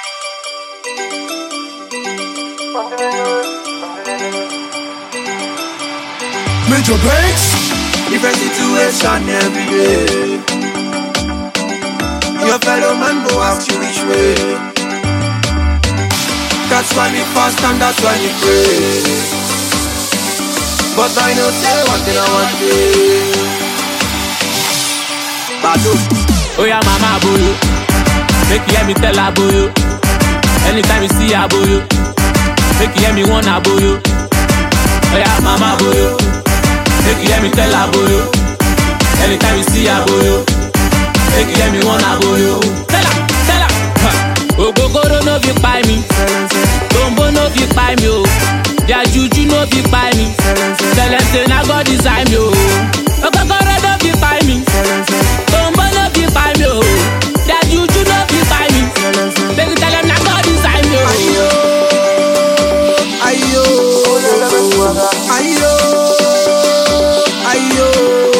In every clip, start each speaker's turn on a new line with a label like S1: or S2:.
S1: Major breaks, different situation every day. Your fellow man go ask you which way. That's why we fast and that's why we pray. But I know say one thing I want day. Badu,
S2: Oh yeah, mama boyo. Make you hear me tell her boyo. Anytime you see her boyo. Make you hear me want her boyo. Oh yeah, mama boyo. Make you hear me tell her boyo. Anytime you see her boyo. Make you hear me want her boyo. Tell her, tell her. Huh. Ogogoro no fit kpai mi. Tombo no fit kpai mi o. Their juju no fit kpai mi. Celeste na God design mi o. Ogogoro no fit kpai mi. Tombo no fit kpai mi o. Their juju no fit kpai mi. Make you tell them na God design mi o.
S1: ayo, ayo, ayo.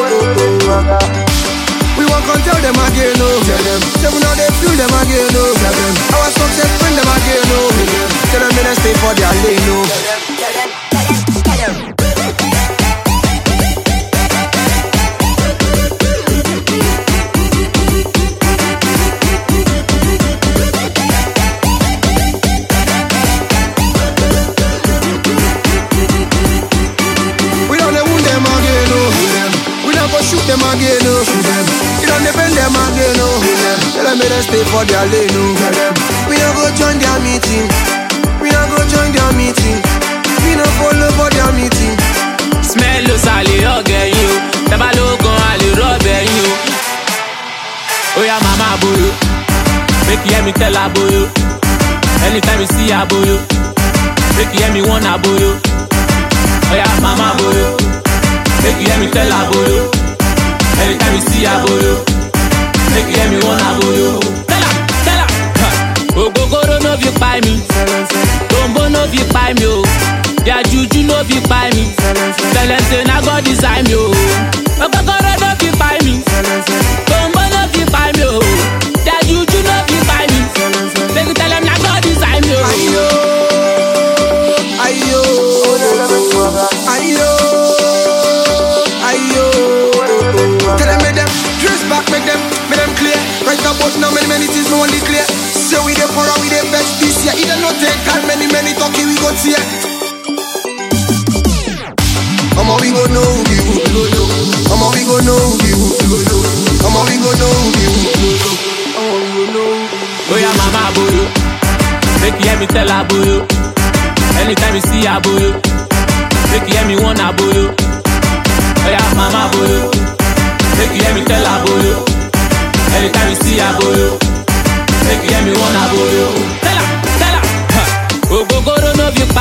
S1: We won't come tell them again, no. Tell them. Say we know they feel them again, no. Tell them. Our success bring them again, no. Tell them they stay for their lane, no. We don't wound them again, no. We don't go shoot them again, no. We don't bend them again, no. Tell them they stay for their lane, no. We don't go join their meeting. We don't go join their meeting. We don't follow for their meeting.
S2: Smell ló sàlè ọ̀gẹ̀ yín o. Tẹ́bá ló gan àlè rọ́ọ̀bẹ̀ yín o. Ó yá màmá boyo. Make you hear me tell her boyo. Anytime you see her boyo. Make you hear me want her boyo. Ó yá màmá boyo. Make you hear me tell her boyo. Anytime you see her boyo. Make you hear me want her boyo. Tell her, tell her. Huh. Ogogoro no fit kpai mi. Tombo no fit kpai mi o. Their juju no fit kpai mi. Celeste na God design mi o. Ogogoro no fit kpai mi. Tombo no fit kpai mi o. Their juju no fit kpai mi. Make you tell them na God design mi o.
S1: Ayo, ayo, ayo, ayo. Tell them make them dress back, make them, make them clear. Right about now, many many things no only clear. Say we dey for we dey vex this year. Either no take time, many many talking we go tear. Omo we go know we who go know. Omo we go know we who go know. Omo we go know we who go know. Omo we go know.
S2: Oh yeah, mama boyo. Make you hear me tell her boyo. Anytime you see her boyo. Make you hear me want her boyo. Oh yeah, mama boyo. Make you hear me tell her boyo. Anytime you see her boyo. Make you hear me want her boyo. Tell her, tell her. Huh. Ogogoro no fit